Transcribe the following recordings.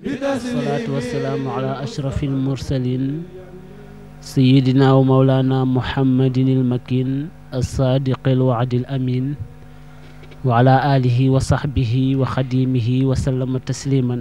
والصلاة والسلام على أشرف المرسلين سيدنا ومولانا محمد المكين الصادق الوعد الأمين وعلى آله وصحبه وخديمه وسلم تسليما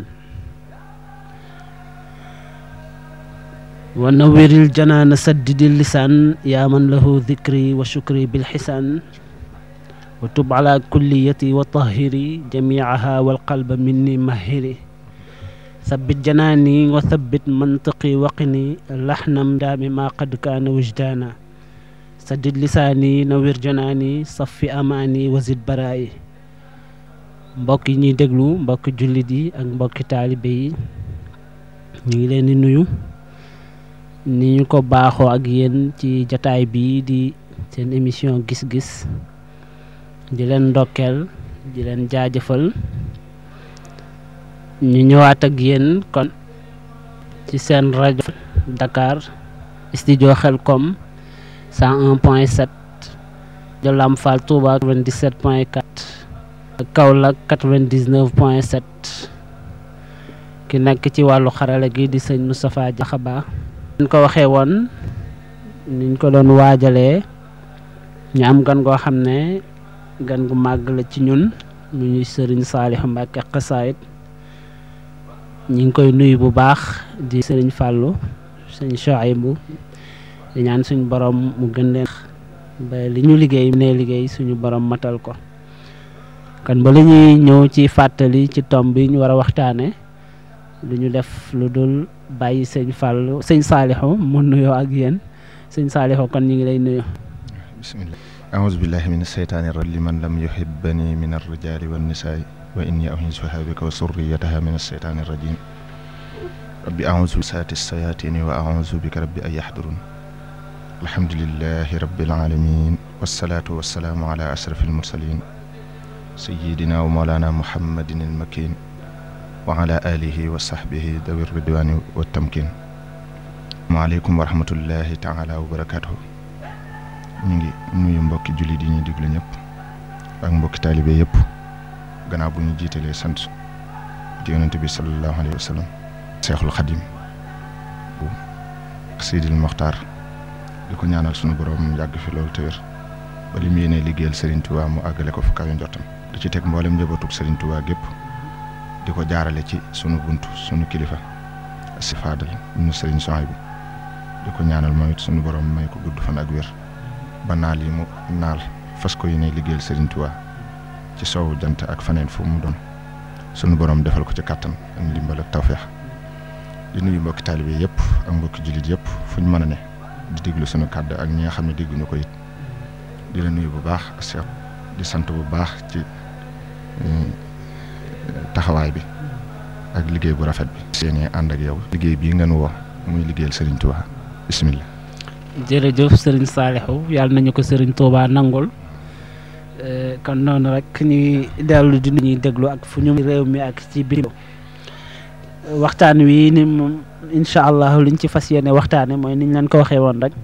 ونور الجنان سدد اللسان يا من له ذكري وشكري بالحسان وتب على كليتي وطهري جميعها والقلب مني مهري ثبت جناني وثبت منطقي وقني لحنا دام ما قد كان وجدانا سدد لساني نوير جناني صف أماني وزد برائي mbokk yi ñuy déglu mbokki jullit yi ak mbokki taalibe yi ñu ngi leen di nuyu ni ñu ko baaxoo ak yéen ci jataay bii di seen émission gis-gis di leen ndokkeel di leen jaajëfal ñu ñëwaat ak yéen kon ci seen rajo Dakar studio Xelcom 101 point 7 de Lamfal Touba 97 point 4 Kaolack 99 point 7 ki nekk ci wàllu xarala gi di sëñ Moustapha Diakhaba ñu ko waxee woon niñ ko doon waajalee ñu am gan goo xam ne gan gu màgg la ci ñun mu ñuy sëriñ Saliou Mbacke xasaayit ñi ngi koy nuyu bu baax di sëriñ Fallou sëñ Chouaïbou di ñaan suñu borom mu gën leen ba li ñu liggéey ne liggéey suñu borom matal ko kon ba li ñuy ñëw ci fàttali ci tomb bi ñu war a waxtaane lu ñu def lu dul bàyyi sëñ Fallou sëñ Saliou mu nuyoo ak yéen sëñ Saliou kon ñu ngi lay nuyu bismillah aouzu billahi min asheytaani rajim liman lam yuhibbani min arrijali wannisaai wa inni u'iizuha bika wa surriyataha min asheytaani rajim rabbi aouzu bi saati sayatini wa aouzu bika rabbi an yahdurun alhamdulillahi rabbil alamin wassalaatu wassalaamu ala ashrafil mursalin sayyidina wa mawlana muhammadin almakin wa ala alihi wa sahbihi dawi ridwani wa tamkin waaleykum wa rahmatullahi taala wa barakatuhu ñu ngi nuyu mbokki jullit yi ñuy déglu ñëpp ak mbokki taalibe yëpp gannaaw bu ñu jiitalee sant di yonente bi sallallahu alayhi wa sallam seexul xadim bu sidil moxtaar di ko ñaanal sunu borom yàgg fi loolu te wér ba li mu yéenee liggéeyal Serigne Touba mu àggale ko fu kawe njottam di ci teg mboolem njabootug Serigne Touba gépp di ko jaarale ci sunu bunt sunu kilifa si faadal ñu Serigne Souhaïbou di ko ñaanal moom it sunu borom may ko gudd fan ak wér ba naal yi mu naal fas ko yéene liggéeyal Serigne Touba ci soowu jant ak faneen fu mu doon sunu borom defal ko ci kàttan ak ndimbal ak tawféex di nuyu mbokki taalibe yëpp ak mbokki jullit yëpp fu ñu mën a ne di déglu sunu kàddu ak ñi nga xam ne dégguñu ko it di la nuyu bu baax Cheikh di sant bu baax ci taxawaay bi ak liggéey bu rafet bi. seenee ànd ak yow liggéey bii ngeen woo muy liggéeyal Serigne Touba bisimilah. jërëjëf sëriñ Saliou yàlla nañu ko sëriñ Touba nangul kon noonu rek ñuy dellu di ñuy déglu ak fu ñu réew mi ak ci biir waxtaan wi ni moom incha allah liñ ci fas yéene waxtaane mooy niñ leen ko waxee woon rek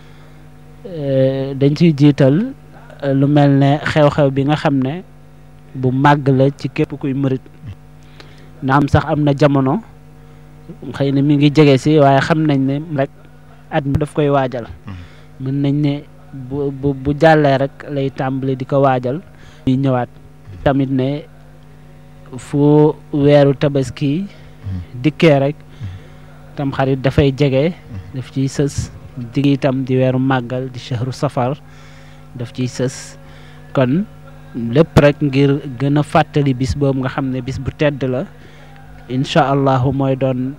dañ ciy jiital lu mel ne xew-xew bi nga xam ne bu màgg la ci képp kuy mërit na am sax am na jamono xëy na mi ngi jege si waaye xam nañ ne rek at mi daf koy waajal mën nañ ne bu bu bu jàllee rek lay tàmbali di ko waajal ñuy ñëwaat tamit ne fu weeru tabaski dikkee rek tam xarit dafay jege daf ciy sës digg itam di weeru màggal di shahru safar daf ciy sës kon lépp rek ngir gën a fàttali bis boobu nga xam ne bis bu tedd la incha allahu mooy doon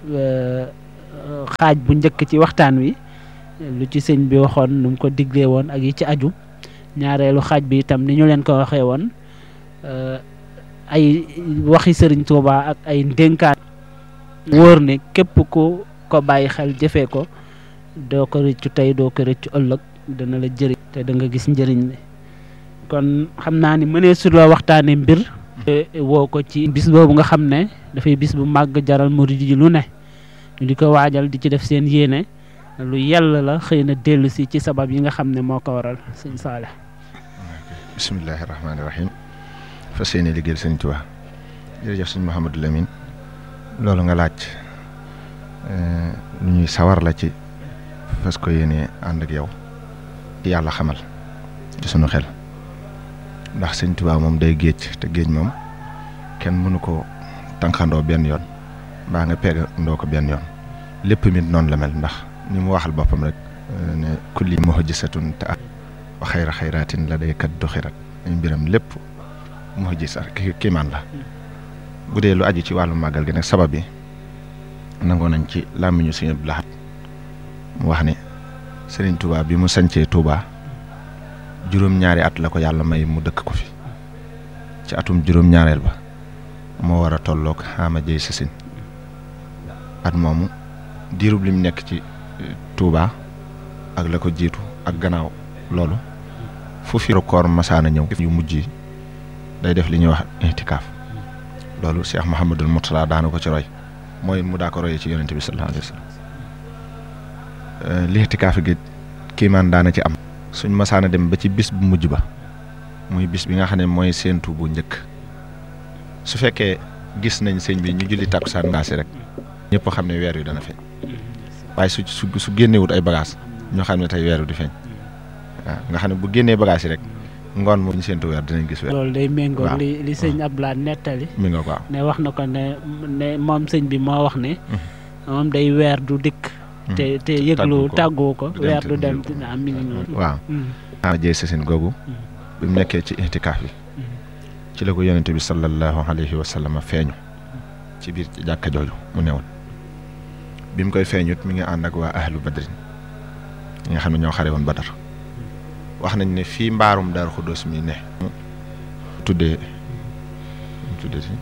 xaaj bu njëkk ci waxtaan wi lu ci sëñ bi waxoon nu mu ko diglee woon ak yi ci aju ñaareelu xaaj bi itam ni ñu leen ko waxee woon ay waxi sëriñ Tuuba ak ay ndénkaan wóor ne képp ku ko bàyyi xel jëfee ko doo ko rëccu tey doo ko rëccu ëllëg dana la jëriñ te da nga gis njëriñ li kon xam naa ni mënee su la waxtaane mbir woo ko ci bis boobu nga xam ne dafay bis bu màgg jaral murid yi lu ne ñu di ko waajal di ci def seen yéene lu yàlla la xëy na dellu si ci sabab yi nga xam ne moo ko waral sëñ Saale bisimillahi rahmaani rahim fas yéene liggéeyal sëñ Tuubaa jërëjëf sëñ Mouhamadou Lamine loolu nga laaj lu ñuy sawar la ci fas ko yéene ànd ak yow yàlla xamal ci sunu xel ndax sëñ Tuubaa moom day géej te géej moom kenn mënu ko tànqandoo benn yoon mbaa nga peegandoo ko benn yoon lépp mit noonu la mel ndax ni mu waxal boppam rek ne kulli muhjisatun te wa xayra xayraatin la day kat du xirat ay mbiram lépp muhjisa ki kiimaan la bu dee lu aju ci wàllu màggal gi nag sabab bi nangoo nañ ci làmmiñu Sëñ Abdou Lahad mu wax ne Sëriñ Tuubaa bi mu sancee Tuubaa juróom-ñaari at la ko yàlla may mu dëkk ko fi ci atum juróom-ñaareel ba moo war a tolloog xaama jëy sasin at moomu diirub lim nekk ci Tuubaa ak la ko jiitu ak gannaaw loolu fu fi koor masaana ñëw yu mujj yi day def li ñuy wax intikaaf loolu Cheikh Mouhamadul Mourtala daana ko ci roy mooy mu daa ko royee ci yonente bi sallallahu alayhi wa sallam li intikaaf gi kiimaan daana ci am suñ masaana dem ba ci bis bu mujj ba muy bis bi nga xam ne mooy séentu bu njëkk su fekkee gis nañ sëñ bi ñu julli takkusaan ngaasi rek ñëpp xam ne weer wi dana feeñ waaye su su su génnewut ay bagages ñoo xam ne tey weer wi di feeñ waaw nga xam ne bu génnee bagages yi rek ngoon moom ñu séentu weer dinañ gis weer. loolu day méngóog li li sëñ Abdoulaye nettali. mi nga ko ne wax na ko ne ne moom sëñ bi moo wax ne. moom day weer du dikk. te te yëglu tàggoo ko weer du dem dina am mi ngi noonu. waaw. ah jëy sa seen googu. bi mu nekkee ci intikaaf bi. ci la ko yonente bi sallallahu alayhi wa sallam feeñu. ci biir jàkka jooju mu newoon. bi mu koy feeñut mi ngi ànd ak waa ahlu badrin ñi nga xam ne ñoo xare woon badar wax nañ ne fii mbaarum Daaru Xuddoos mi ne tuddee tuddee si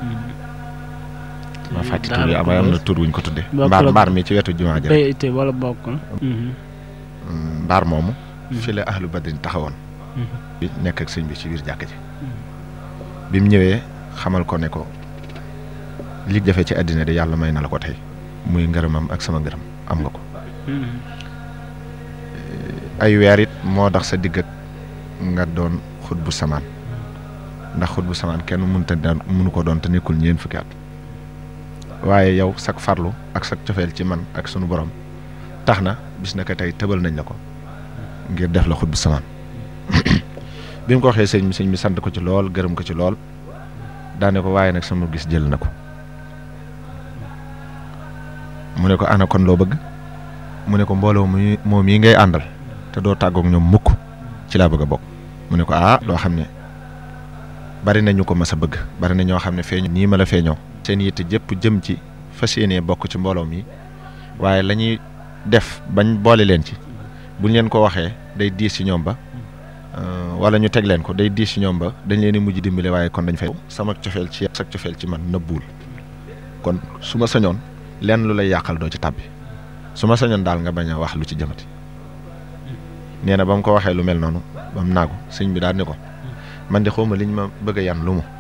ma fàtti tur bi am am na tur wuñ ko tuddee mbaar mbaar mi ci wetu jumaa ja wala bokkul mbaar moomu fi la ahlu badrin taxawoon bi nekk ak sëñ bi ci biir jàkk ji bi mu ñëwee xamal ko ne ko li jafe ci àddina de yàlla may na la ko tey muy ngërëmam ak sama ngërëm am nga ko ay weer it moo tax sa digg nga doon xut bu samaan ndax xut bu samaan kenn mënta mënu ko doon te nekkul ñeen fukki at waaye yow sak farlu ak sak cofeel ci man ak sunu borom tax na bis na ko tey tëbal nañ la ko ngir def la xut bu samaan bi mu ko waxee sëñ bi sëñ bi sant ko ci lool gërëm ko ci lool daane ko waaye nag sama gis jël na ko mu ne ko ana kon loo bëgg mu ne ko mbooloo mu moom yi ngay àndal te doo tàggoog ñoom mukk ci laa bëgg a bokk mu ne ko ah loo xam ne bari nañu ko mas a bëgg bari na ñoo xam ne feeñu nii ma la feeñoo seen yitte jëpp jëm ci fas yéenee bokk ci mbooloo mi waaye la ñuy def bañ boole leen ci buñ leen ko waxee day diis ci ñoom ba wala ñu teg leen ko day diis ci ñoom ba dañ leen di mujj dimbale waaye kon dañ fay sama cofeel ci sa cofeel ci man nëbbuwul kon su ma sañoon lenn lu lay yàqal doo ci tàbbi su ma sañoon daal nga bañ a wax lu ci jëmati nee na ba mu ko waxee lu mel noonu ba mu naagu sëñ bi daal ni ko man de xawma liñ ma bëgg a yan lu mu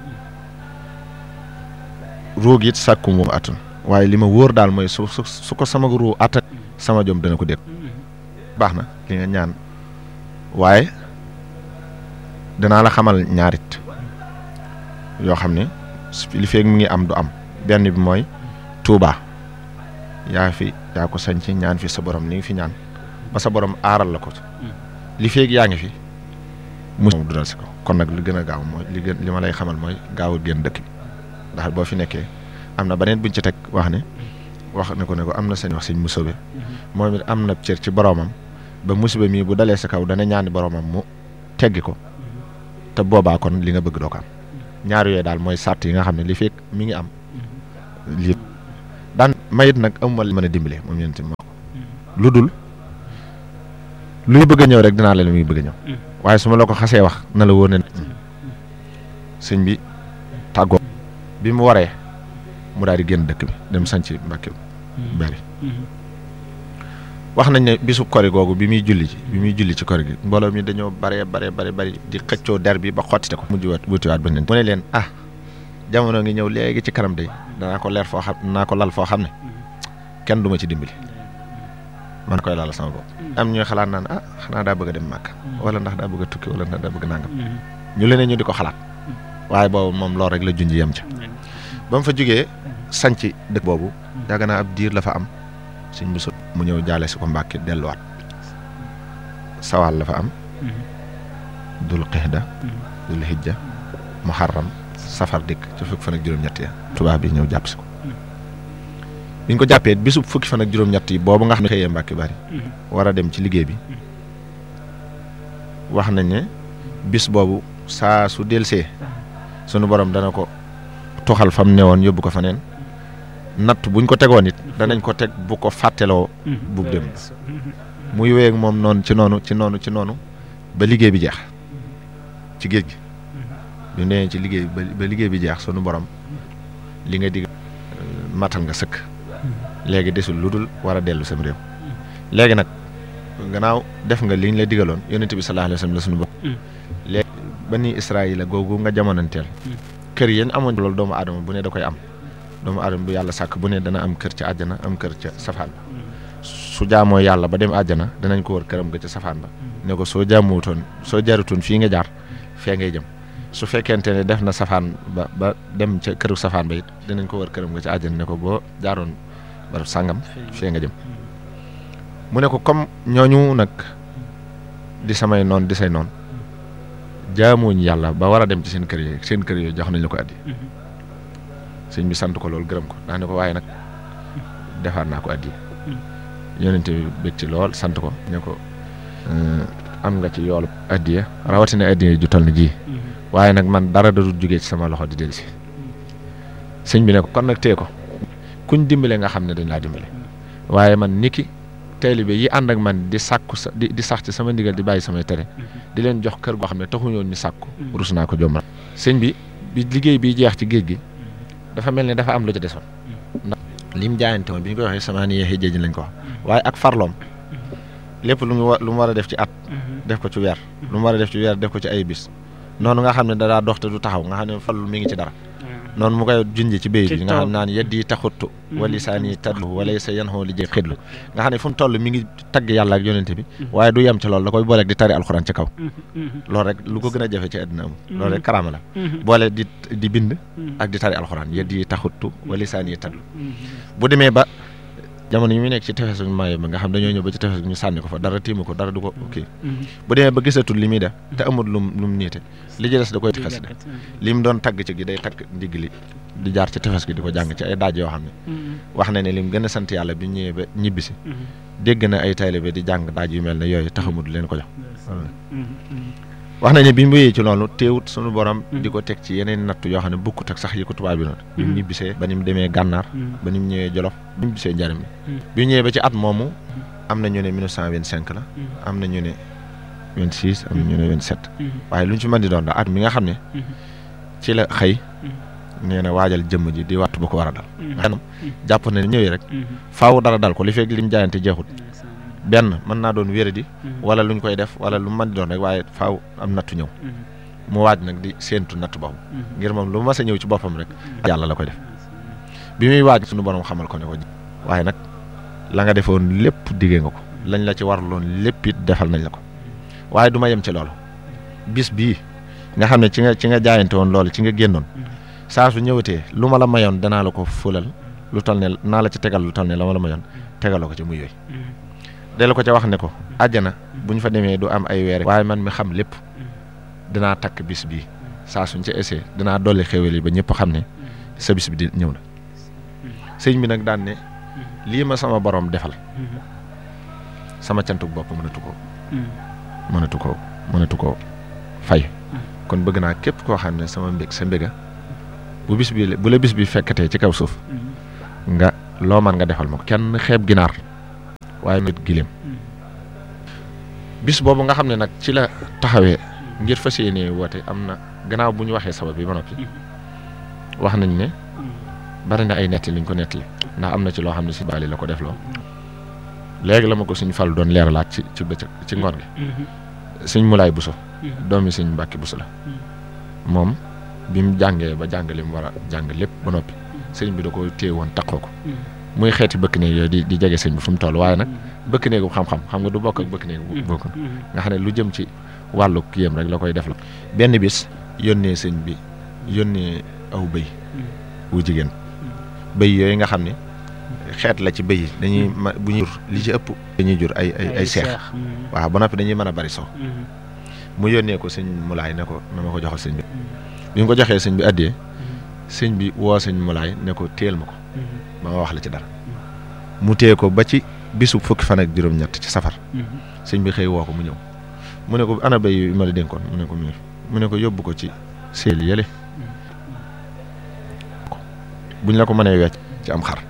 ruug it sàkku mu attan waaye li ma wóor daal mooy su su su ko sama ruu attan sama jom dana ko dégg baax na li nga ñaan waaye danaa la xamal ñaarit yoo xam ne li feeg mu ngi am du am benn bi mooy Tuubaa yaa fi yaa ko sañ ci ñaan fi sa borom li nga fi ñaan ba sa borom aaral la ko li feeg yaa ngi fi mu du dal si ko kon nag li gën a gaaw mooy li gën li ma lay xamal mooy gaaw a génn dëkk bi ndax boo fi nekkee am na beneen buñ ci teg wax ne wax ne ko ne ko am na seen wax sëñ musobe moom it am na cër ci boromam ba musiba mii bu dalee sa kaw dana ñaani boromam mu teggi ko te boobaa kon li nga bëgg doo ko am ñaar yooyu daal mooy sàrt yi nga xam ne li feeg mi ngi am lii daan mayit nag amuma mën a dimbale moom ñeent moo ko lu dul luy bëgg a ñëw rek dinaa la muy bëgg a ñëw waaye su ma la ko xasee wax na la wóor ne sëñ bi tàggoo bi mu waree mu daal di génn dëkk bi dem sanc Mbàkke bari wax nañ ne bisu kori googu bi muy julli ci bi muy julli ci kori gi mbooloo mi dañoo bare bare bare bari di xëccoo der bi ba xottite ko mujj waat wutiwaat ba mu ne leen ah jamono ngi ñëw léegi ci kanam de danaa ko leer foo xam danaa ko lal foo xam ne kenn du ma ci dimbali man koy lal sama bopp am ñuy xalaat naan ah xanaa daa bëgg a dem màkk wala ndax daa bëgg a tukki wala ndax daa bëgg nangam ñu leneen ñu di ko xalaat waaye boobu moom loolu rek la junj yem ca ba mu fa jógee sanc dëkk boobu yàgg naa ab diir la fa am sëñ bu sut mu ñëw jaale si ko Mbàkke delluwaat sawaal la fa am dul xixda dul hijja muharram safar dikk ci fukki fan ak juróom-ñett ya tubaab bi ñëw jàpp si ko biñ ko jàppee bisub fukki fan ak juróom-ñett yi boobu nga xam ne xëyee Mbàkke bari war a dem ci liggéey bi wax nañ ne bis boobu saa su delsee sunu borom dana ko tuxal fam newoon yóbbu ko faneen natt buñ ko tegoon it danañ ko teg bu ko fàtteloo bu dem muy wéy ak moom noonu ci noonu ci noonu ci noonu ba liggéey bi jeex ci géej gi bi nee ci liggéey ba liggéey bi jeex sunu borom li nga dig matal nga sëkk léegi desul lu dul war a dellu sam réew léegi nag gannaaw def nga liñ la digaloon yonent bi sallallahu alayhi wa sallam la sunu borom léegi bani Israayila googu nga jamonanteel kër yéen amoon loolu doomu aadama bu ne da koy am doomu aadama bu yàlla sàkk bu ne dana am kër ca àjjana am kër ca safaan ba su jaamoo yàlla ba dem àjjana danañ ko wër këram ga ca safaan ba ne ko soo jaamuwutoon soo jarutoon fii nga jaar fee ngay jëm su fekkente ne def na safaan ba ba dem ca këru safaan ba it dinañ ko wër këram ga ca àjjana ne ko boo jaaroon barab sàngam fee nga jëm mu ne ko comme ñooñu nag di samay noon di say noon jaamuñ yàlla ba war a dem ci seen kër yi seen kër yooyu jox nañ la ko addi sëñ bi sant ko loolu gërëm ko daa ne ko waaye nag defaat naa ko addi yonente bi bég ci lool sant ko ne ko am nga ci yoolu addiya rawatina addiya ju toll ni ji waaye nag man dara da dul jógee ci sama loxo di dellu si sëñ bi ne ko kon nag tee ko kuñ dimbale nga xam ne dañ laa dimbale waaye man niki taalibe yi ànd ak man di sàkku sa di di sax ci sama ndigal di bàyyi samay tere di leen jox kër goo xam ne taxuñoon ñu sàkku rus naa ko jommal sëñ bi bi liggéey bi jeex ci géej gi dafa mel ne dafa am lu ci desoon ndax lim jaayante woon bi ñu koy waxee sama ni yeexee jéej lañ ko wax waaye ak farloom lépp lu mu lu mu war a def ci at def ko ci weer lu mu war a def ci weer def ko ci ay bis noonu nga xam ne da daa dox te du taxaw nga xam ne fallu mi ngi ci dara noonu mu koy junj ci béy bi nga xam naan yeddi taxuttu wali saani tadlu wala sa yan xoo li jë xidlu nga xam ne fu mu toll mi ngi tagg yàlla ak yonente bi waaye du yem ci loolu da koy booleeg di tari alxuraan ci kaw loolu rek lu ko gën a jafe ci àddina amul loolu rek karaama la boole di di bind ak di tari alxuraan yeddi taxuttu wali saani tadlu bu demee ba jamono yi muy nekk ci tefesu maayo ba nga xam dañoo ñëw ba ci tefes ñu sànni ko fa dara tiimu ko dara du ko kii bu demee ba gisatul li muy def te amul lum lu mu niite li ci des da koy xes de li mu doon tagg ci gi day tagg ndigg li di jaar ci tefes gi di ko jàng ci ay daaj yoo xam ne wax na ne lim gën a sant yàlla bi ñëwee ba ñibbisi dégg na ay taalibe di jàng daaj yu mel ne yooyu taxamul leen ko jox wax nañ ne bi mu wéyee ci loolu teewut sunu borom di ko teg ci yeneen natt yoo xam ne bukkut ak sax yi ko tubaab bi noonu bi mu ñibbisee ba ni mu demee gànnaar ba ni mu ñëwee jolof ba ni mu ñibbisee njariñ bi bi ñëwee ba ci at moomu am na ñu ne 1925 la am na ñu ne 26 am na ñu ne 27 waaye lu ñu ci mën di doon da at mi nga xam ne ci la xëy nee na waajal jëmm ji di wattu ba ko war a dal xanam jàpp na ñëwee rek faaw dara dal ko li fekk lim jaayante jeexut benn mën naa doon wéradi wala luñ koy def wala lu mën di doon rek waaye faaw am nattu ñëw mu waaj nag di séentu nattu boobu ngir moom lu mas a ñëw ci boppam rek yàlla la koy def bi muy waaj suñu borom xamal ko ne ko waaye nag la nga defoon lépp diggee nga ko lañ la ci warloon lépp it defal nañ la ko waaye du ma yem ci loolu bis bii nga xam ne ci nga ci nga jaayante woon loolu ci nga génnoon saa su ñëwatee lu ma la mayoon danaa la ko fulal lu tal ne naa la ci tegal lu tal ne la ma la mayoon tegaloo ko ci muy yooyu delu ko ca wax ne ko àjjana bu ñu fa demee du am ay weer waaye man mi xam lépp dinaa takk bis bii saa suñ ca essayé dinaa dolli xéwal yi ba ñëpp xam ne sa bis bi di ñëw na sëñ bi nag daan ne lii ma sama borom defal sama cantuk bopp mënatu ko mënatu ko mënatu ko fay kon bëgg naa képp koo xam ne sama mbég sa mbéga bu bis bi bu la bis bi fekkatee ci kaw suuf nga loo man nga defal ma ko kenn xeeb ginaar waaye nit gileem bis boobu nga xam ne nag ci la taxawee ngir fas yéenee woote am na gannaaw bu ñu waxee sabab bi ba noppi wax nañ ne bari na ay netti liñ ko nettali ndax am na ci loo xam ne si baali la ko def loo léegi la ma ko suñ fal doon leeralaat ci ci bëccëg ci ngoon gi suñ mulaay buso doomi suñ mbàkki buso la moom bi mu jàngee ba jàng li mu war a jàng lépp ba noppi sëñ bi da ko téye woon taqoo ko muy xeeti bëkk néeg yooyu di di jege sëñ bi fu mu toll waaye nag bëkk néegu xam-xam xam nga du bokk ak bëkk néegu bokk nga xam ne lu jëm ci wàllu kiyam rek la koy def la benn bis yónnee sëñ bi yónnee aw bëy wu jigéen bëy yooyu nga xam ne xeet la ci bëy yi dañuy ma bu ñuy jur li ci ëpp dañuy jur ay ay ay seex waaw ba noppi dañuy mën a bari sow mu yónnee ko sëñ mulaay ne ko na ma ko joxal sëñ bi bi mu ko joxee sëñ bi addee sëñ bi woo sëñ mulaay ne ko téel ma ko ba ma wax la ci dara mu téye ko ba ci bisu fukki fan ak juróom-ñett ci safar sëñ bi xëy woo ko mu ñëw mu ne ko ana béy yu ma la dénkoon mu ne ko mu mu ne ko yóbbu ko ci seel yële buñ la ko mënee wecc ci am xar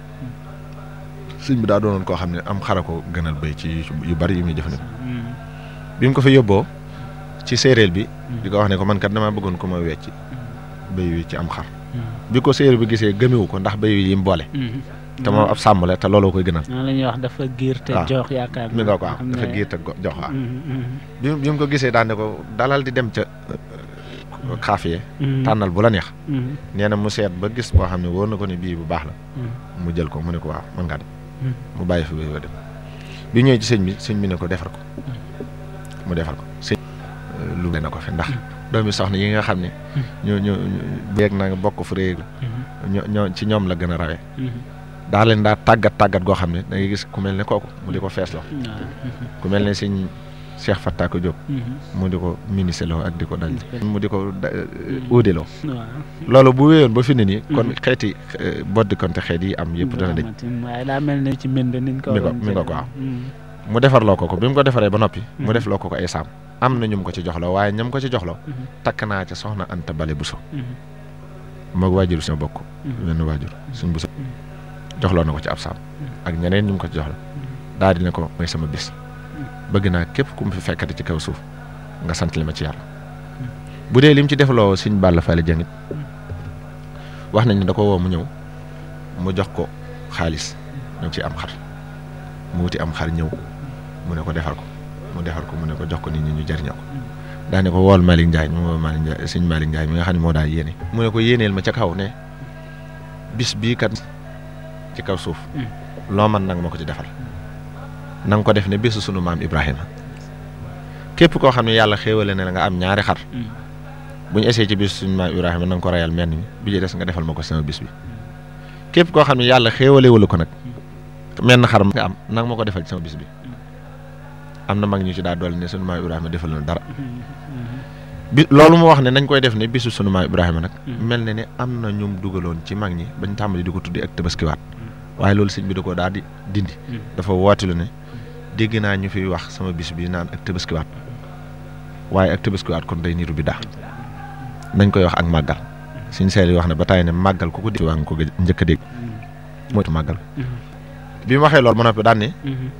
sëñ bi daa doonoon koo xam ne am xara ko gënal béy ci yu bari yu muy jëfandikoo bi mu ko fa yóbboo ci séeréel bi di ko wax ne ko man kat damaa bëggoon ko ma wecc béy wi ci am xar bi ko séeréel bi gisee gëmewu ko ndax béy wi yi mu boole te moom ab sàmm la te looloo koy gënal noonu la ñuy wax dafa giir te waaw jox yaakaar mi nga ko waaw dafa giir te go- jox waaw bi bi mu ko gisee daan ne ko dalal di dem ca xaafiye tànnal bu la neex nee na mu seet ba gis boo xam ne wóor na ko ne bii bu baax la mu jël ko mu ne ko waaw mën ngaa dem mu bàyyi fi béy wa dem bi ñëwee ci sëñ bi sëñ bi ne ko defar ko mu defar ko sëñ lu na ko fi ndax doomi soxna yi nga xam ne ñoo ñoo beeg na nga bokk fu réeg la ñoo ñoo ci ñoom la gën a rawee daa leen daa tàggat tàggat goo xam ne da ngay gis ku mel ne kooku mu di ko feesloo ku mel ne sëñ Cheikh Fattako Diop mu di ko ministre ak di ko dal mu di ko uudeloo loolu bu wéyoon ba fi ne nii kon xeeti boddi konte xeet yi am yëpp dana dañ waaye daa mel ne ci mbind niñ ko mi nga mi nga ko waaw mu defarloo ko ko bi mu ko defaree ba noppi mu def loo ko ko ay saam am na ñum ko ci joxloo waaye ñam ko ci joxloo takk naa ca soxna Anta Bale Buso moog waajur suñu bokk wenn waajur suñ Buso joxloo na ko ci ab saam ak ñeneen ñu mu ko ci joxla daal di ne ko mooy sama bis bëgg naa képp ku mu fi fekkati ci kaw suuf nga sant li ma ci yàlla bu dee lim ci defloo suñ Balla Fally Dieng it wax nañ ne da ko woo mu ñëw mu jox ko xaalis ñu ci am xar mu wuti am xar ñëw mu ne ko defar ko mu defar ko mu ne ko jox ko nit ñi ñu jariñoo ko daa ne ko wool Malick Ndiaye mu woo Malick Ndiaye suñ Malick Ndiaye mi nga xam ne moo daa yéene mu ne ko yéeneel ma ca kaw ne bis bii kat ci kaw suuf loo man nag ma ko ci defal na nga ko def ne bésu sunu maam Ibrahima képp koo xam ne yàlla xéewale ne la nga am ñaari xar bu ñu essayé ci bésu sunu maam Ibrahima na nga ko rayal menn mi bi ci des nga defal ma ko sama bis bi képp koo xam ne yàlla xéewale wala ko nag menn xar nga am nag ma ko defal ci sama bis bi am na mag ñu ci daa dool ne sunu maam Ibrahima defal na dara bi loolu mu wax ne nañ koy def ne bisu sunu maam Ibrahima nag mel na ne am na ñum dugaloon ci mag ñi bañ tàmbali di ko tuddi ak tabaskiwaat waaye loolu sëñ bi da ko daal di dindi dafa wootilu ne dégg naa ñu fiy wax sama bis bi naan ak tabaskiwaat waaye ak tabaskiwaat kon day niru bi daa nañ koy wax ak màggal suñ seel yi wax ne ba tàyyi ne màggal ku ko dégg waa nga ko njëkk a dégg mooy màggal bi mu waxee loolu ba noppi daan ne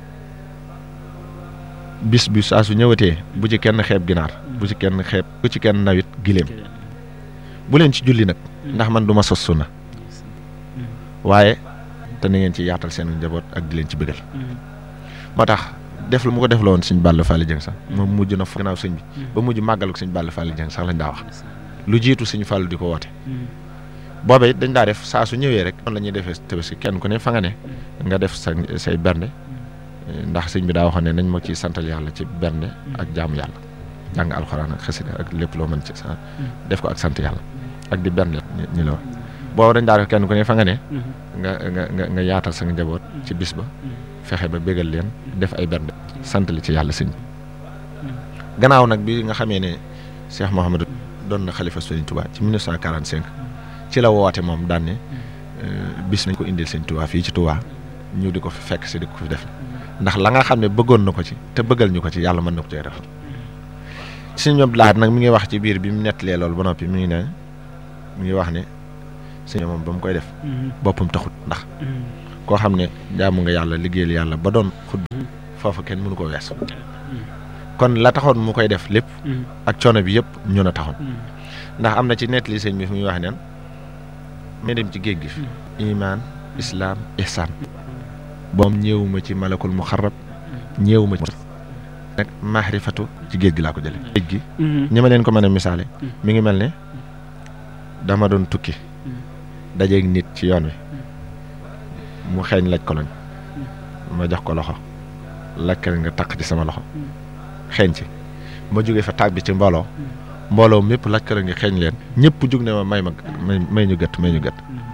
bis bi saa su ñëwatee bu ci kenn xeeb ginaar bu ci kenn xeeb bu ci kenn nawit giléem bu leen ci julli nag ndax man du ma sos sunna waaye te na ngeen ci yaatal seen njaboot ak di leen ci bëggal moo tax def lu mu ko def la woon sëñ Balla Fally Dieng sax moom mujj na fa gannaaw sëñ bi ba mujj màggal ko sëñ Balla Fally Dieng sax lañ daa wax lu jiitu sëñ Fallou di ko woote booba it dañ daa def saa su ñëwee rek noonu la ñuy defee tabaski kenn ku ne fa nga ne nga def sa say bernde ndax sëñ bi daa waxoon ne nañ ma ciy santal yàlla ci bernde ak jaamu yàlla jàng alxuraan ak xasida ak lépp loo mën ci sa def ko ak sant yàlla ak di bernde ñi la wax booba dañ daa def kenn ku ne fa nga ne nga nga nga nga yaatal sa njaboot ci bis ba fexe ba bégal leen def ay bernde sant li ci yàlla sëñ bi gannaaw nag bi nga xamee ne Cheikh Mouhamadou doon na xalifa Sëriñ Touba ci 1945 ci la woote moom daan ne bis nañ ko indil Sëriñ Touba fii ci Touba ñu di ko fi fekk si di ko fi def ndax la nga xam ne bëggoon na ko ci te bëggal ñu ko ci yàlla mën na ko cee def suñu ñoom laat nag mi ngi wax ci biir bi mu nettalee loolu ba noppi mi ngi ne mi ngi wax ne suñu moom ba mu koy def boppam taxut ndax koo xam ne jaamu nga yàlla liggéeyal yàlla ba doon xud foofu kenn mënu ko wees kon la taxoon mu koy def lépp ak coono bi yëpp ñun a taxoon ndax am na ci nettali sëñ bi fi muy wax neen may dem ci géej gi fi iman islaam ihsaan boom ñëwuma ci malakul muxarrab ñëwuma ci nag maarifatu ci géej gi laa ko jële géej gi ñi ma leen ko mën a misaale mi ngi mel ne dama doon tukki dajeeg nit ci yoon wi mu xeeñ laj ko lañ ma jox ko loxo lakkal nga takk ci sama loxo xeeñ ci ma jógee fa tàbbi ci mbooloo mbooloo mépp lakkal nga xeeñ leen ñëpp jug ne ma may ma may ñu gët may ñu gët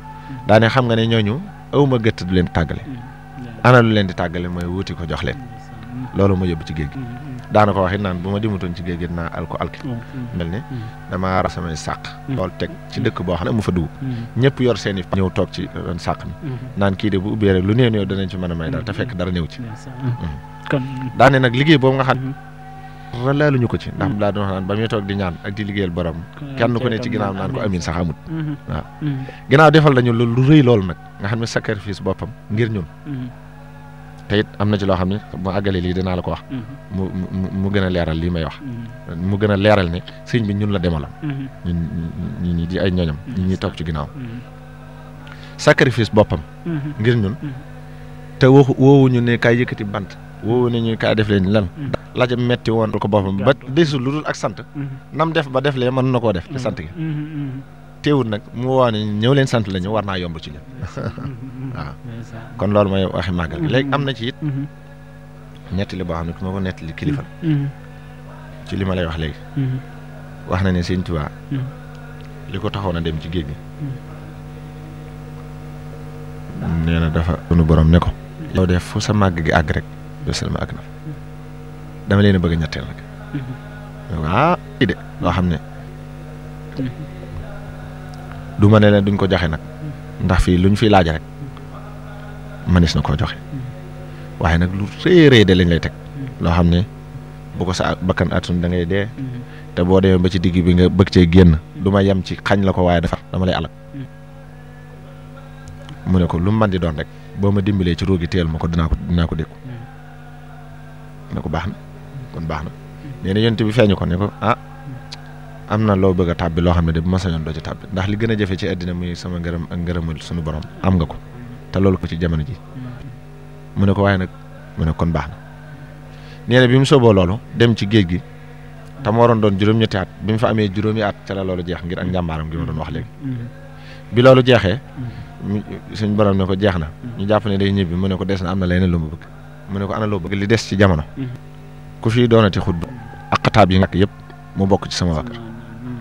daane xam nga ne ñooñu awma gëtt du leen tàggale ana lu leen di tàggale mooy wuti ko jox leen loolu ma yóbbu ci géej gi daana ko wax it naan bu ma dimutoon ci géej gi naa al ko alki mel ne damaa ra samay sàq loolu teg ci dëkk boo xam ne mu fa dugg ñëpp yor seen i ñëw toog ci ron sàq mi naan kii de bu ubbee rek lu néew néew danañ ci mën a may daal te fekk dara néew ci kon daane nag liggéey boobu nga xam ralaaluñu ko ci ndax daa doon wax naan ba muy toog di ñaan ak di liggéeyal borom kenn ku ne ci ginnaaw naan ko amin sax amut waaw ginnaaw defal nañu lu lu rëy loolu nag nga xam ne sacrifice boppam ngir ñun te it am na ci loo xam ne mu àggale lii dinaa la ko wax mu mu mu gën a leeral lii may wax mu gën a leeral ne sëñ bi ñun la demalam ñun ñi ñi di ay ñoñam ñi ñuy toog ci ginnaaw sacrifice boppam ngir ñun te waxu woowuñu ne kaay yëkkati bant woowu ne ñu kaay def leen lan laaj metti woon ko boppam ba desul lu dul ak sant nam def ba def lee mën na koo def te sant gi teewul nag mu woo ne ñëw leen sant la ñu war naa yomb ci ñun waaw kon loolu mooy waxi màggal léegi am na ci it nettali boo xam ne ku ma ko nettali kilifa ci li ma lay wax léegi wax na ne sëñ Tuubaa li ko taxoon a dem ci géej gi nee na dafa sunu borom ne ko yow def fu sa màgg gi àgg rek yow selma àgg na fa dama leen a bëgg a ñetteel nag ah i de loo xam ne du ma ne leen duñ ko joxe nag ndax fii luñ fi laaj rek manis na koo joxe waaye nag lu rëy rëy de lañ lay teg loo xam ne bu ko sa bakkan atun da ngay dee te boo demee ba ci digg bi nga bëgg cee génn du ma yem ci xañ la ko waaye dafa dama lay alal mu ne ko lu mu mën di doon rek boo ma dimbalee ci róogi teel ma ko dinaa ko dinaa ko dékku ne ko baax na kon baax na nee na yonent bi feeñu ko ne ko ah am na loo bëgg a tàbbi loo xam ne de bu ma sañoon doo ci tàbbi ndax li gën a jafe ci àddina muy sama ngërëm ak ngërëmal suñu borom am nga ko te loolu ko ci jamono ji mu ne ko waaye nag mu ne kon baax na nee na bi mu sooboo loolu dem ci géej gi te mu waroon doon juróom-ñetti at bi mu fa amee juróomi at ca la loolu jeex ngir ak njàmbaaram gi ma doon wax léegi bi loolu jeexee suñ borom ne ko jeex na ñu jàpp ne day ñibbi mu ne ko des na am na leneen lu mu bëgg mu ne ko ana loo bëgg li des ci jamono ku fi doonati xutba ak xataab yi nga yëpp mu bokk ci sama waa kër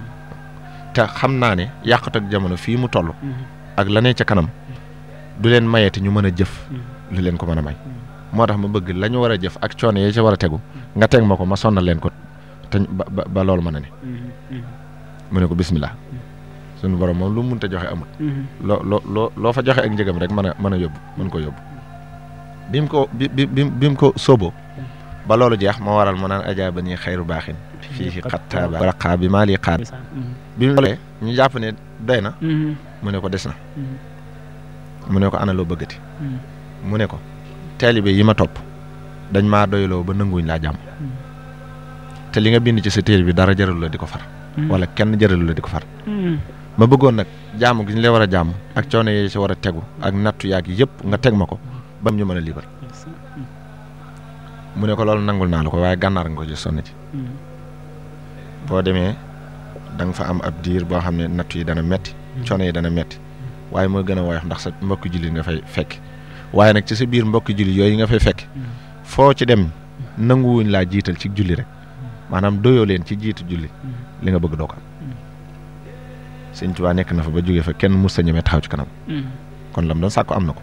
te xam naa ne yàqut ak jamono fii mu toll ak la ne ca kanam du leen mayeeti ñu mën a jëf lu leen ko mën a may moo tax ma bëgg la ñu war a jëf ak coono yi ca war a tegu nga teg ma ko ma sonnal leen ko te ba ba loolu mën a ne mu ne ko bismillah suñu borom moom lu mu mënta joxe amul loo loo loo loo fa joxe ak njëgam rek mën a mën a yóbbu mën ko yóbbu bi mu ko bi bi bi mu ko sóoboo ba loolu jeex moo waral mu naan ajaaba nii xayru baaxin fii ci xattaaba raqaa bi maa lii xaar bi mu loolee ñu jàpp ne doy na mu ne ko des na mu ne ko ana loo bëggati mu ne ko taalibe yi ma topp dañ maa doyloo ba nanguñ laa jàmm te li nga bind ci sa téere bi dara jaralu la di ko far wala kenn jaralu la di ko far ma bëggoon nag jàmm gi ñu la war a jàmm ak coono yi ci war a tegu ak nattu yaag yëpp nga teg ma ko ba ñu mën a liibar mu ne ko loolu nangul naa la ko waaye gànnaar nga ko ci sonn ci boo demee da nga fa am ab diir boo xam ne nattu yi dana metti coono yi dana metti waaye moo gën a woyof ndax sa mbokki jullit nga fay fekk waaye nag ci sa biir mbokki jullit yooyu nga fay fekk foo ci dem nanguwuñ laa jiital ci julli rek maanaam doyoo leen ci jiitu julli li nga bëgg doo ko am sëñ Tuubaa nekk na fa ba jógee fa kenn mus sa ñemee taxaw ci kanam kon lam doon sàkku am na ko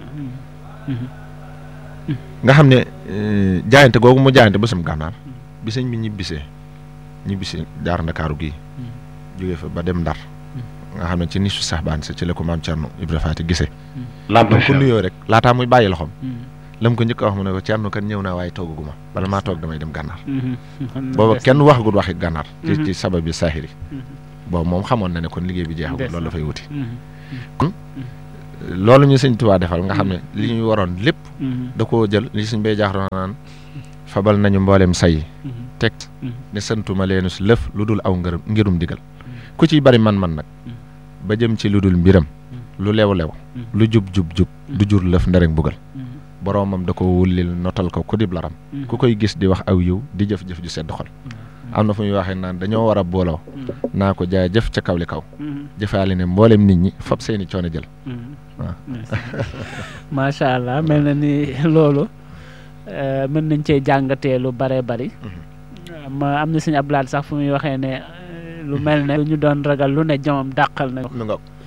nga xam ne jaayante googu mu jaayante ba sam gànnaar bi sëñ bi ñibbisee ñibbisee jaar ndakaaru gii jógee fa ba dem ndar nga xam ne ci nisu sax baan sa ci la ko maam Thierno Ibra Faati gisee lam ko nuyoo rek laataa muy bàyyi loxoom lam ko njëkk a wax mu ne ko Thierno kan ñëw naa waaye toogaguma bala maa toog damay dem gànnaar booba kenn waxagul waxi gànnaar ci ci sabab bi saaxiri boobu moom xamoon na ne kon liggéey bi jeexagul loolu dafay wuti kon loolu ñu sëñ Tuubaa defal nga xam ne li ñu waroon lépp da koo jël li suñ bay jaaxroon naan fabal nañu mboolem say teg ne santuma leenu si lëf lu dul aw ngërëm ngirum digal ku ciy bari man-man nag ba jëm ci lu dul mbiram lu lew-lew lu jub-jub-jub du jur lëf nderek bugal boroomam da ko wullil notal ko ku dib laram ku koy gis di wax aw yiw di jëf-jëf ju sedd xol am na fu muy waxee naan dañoo war a booloo naa ko jaay jëf ca kaw li kaw jëfaale ne mboolem nit ñi fab seeni coono jël waaw macha allah mel na ni loolu mën nañ cee jàngatee lu bare bari ma am na suñu ablaat sax fu muy waxee ne lu mel ne lu ñu doon ragal lu ne jomam dàqal na lu nga waaw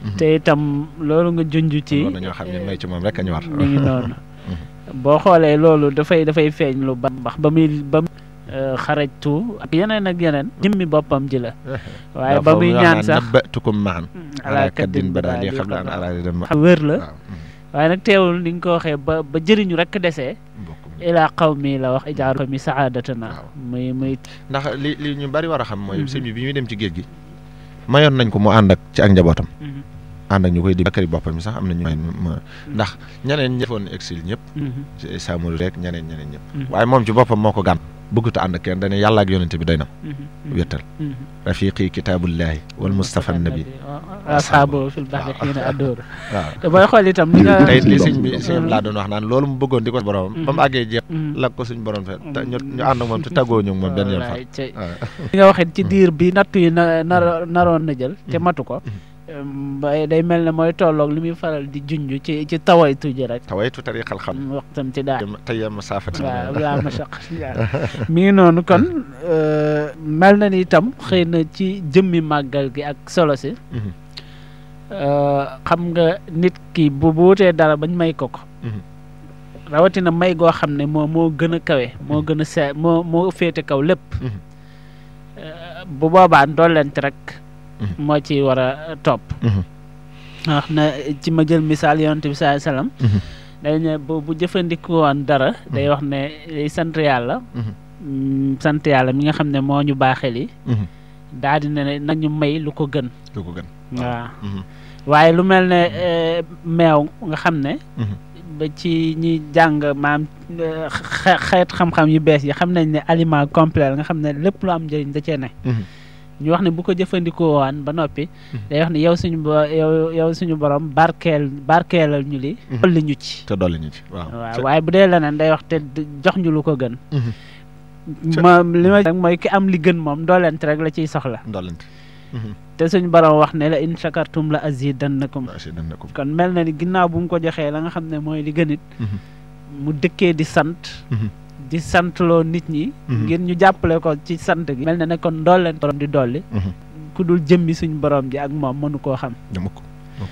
te itam loolu nga junj ci loolu dañoo xam ne may ci moom rek a ñu war mi ngi noonu boo xoolee loolu dafay dafay feeñ lu ba bax ba muy ba muy xarajtu ak yeneen ak yeneen jëmmi boppam ji la waaye ba muy ñaan sax nabbatukum maan ala ala kaddin kaddin bada li bada xam la an araadi dem xam wér la waaw waaye nag teewul ni nga ko waxee ba ba jëriñu rek desee bokk ilaa xaw mi la wax ijaaru ko mi saadatana Waaw. muy muy ndax li li ñu bari war a xam mooy sëñ bi bi ñuy dem ci géej gi mayoon nañ ko mu ànd ak ci ak njabootam Mhm, ànd ak ñu koy di bakkari boppam yi sax am na ñu may ma ndax ñeneen ñi defoon exil ñëpp mhm, Samori rek ñeneen ñeneen ñëpp Mhm. waaye moom ci boppam moo ko gàn bëggut a ànd ak kenn dañu yàlla ak yonente bi doy na mhm, mhm, wéttal mhm. rafiqi kitaabullahi wal mustafa nabi asxaabu fil baxri xiina addóor waaw te booy xool itam li nga tey li sëñ bi sëñ laa doon wax naan loolu mu bëggoon di ko boromam ba mu àggee jeex Mhm. lag ko suñ borom fe te ñu ñu ànd ak moom te tàggoo ñu ak moom benn yoon fa wallaay cey waaw li nga waxee ci diir bi nattu yi na nar naroon na jël te matu ko ba day mel ne mooy tolloog li muy faral di junj ci ci tawaytu ji rek tawaytu tariqal xam waxtam ci daal tey ma saafati waaw laa mashaq mi ngi noonu kon euh, mel na ni itam xëy na ci jëmmi màggal gi ak solo si Mhm. euh, xam nga nit ki bu bu wutee dara bañ may ko ko Mhm. rawatina may goo xam ne moo moo gën a kawe moo gën a see moo moo féete kaw lépp Mhm. Euh, bu boobaa ndollent rek Mhm. moo ci war a topp Mhm. wax na ci ma jël misaal yonent bi saa salaam Mhm. day ne bu bu jëfandikoo woon dara day wax ne day sant yàlla Mhm. mm, sant yàlla mi nga xam ne moo ñu baaxee li Mhm. daal di ne nañu may lu ko gën lu ko gën waaw Mhm. waaye lu mel ne eh, meew nga xam ne Mhm. ba ci ñi jàng maam eh, xe- xeet xam-xam yu bees yi xam nañ ne aliment complet la nga xam ne lépp lu am njëriñ da cee ne Mhm. ñu wax ne bu ko jëfandikoo waan ba noppi day wax ne yow suñu bo yow yow suñu borom barkeel barkeelal ñu li Mhm. dolli ñu ci te dolli ñu ci waaw waaw waaye bu dee leneen day wax te d- jox ñu lu ko gën Mhm. Ca- ma li ma rek mooy ki am li gën moom doolent rek la ciy soxla ndollante te suñu borom wax ne la in shakartum la azidannakum waaw si dana ko kon mel na ni ginnaaw bu mu ko joxee la nga xam ne mooy li gën it Mhm. mu dëkkee di sant Mhm. di santloo nit ñi Mhm. ngir ñu jàppale ko ci sant gi mel na ne kon doolent borom di dolli Mhm. ku dul jëmmi suñu borom ji ak moom mënu koo xam dama ko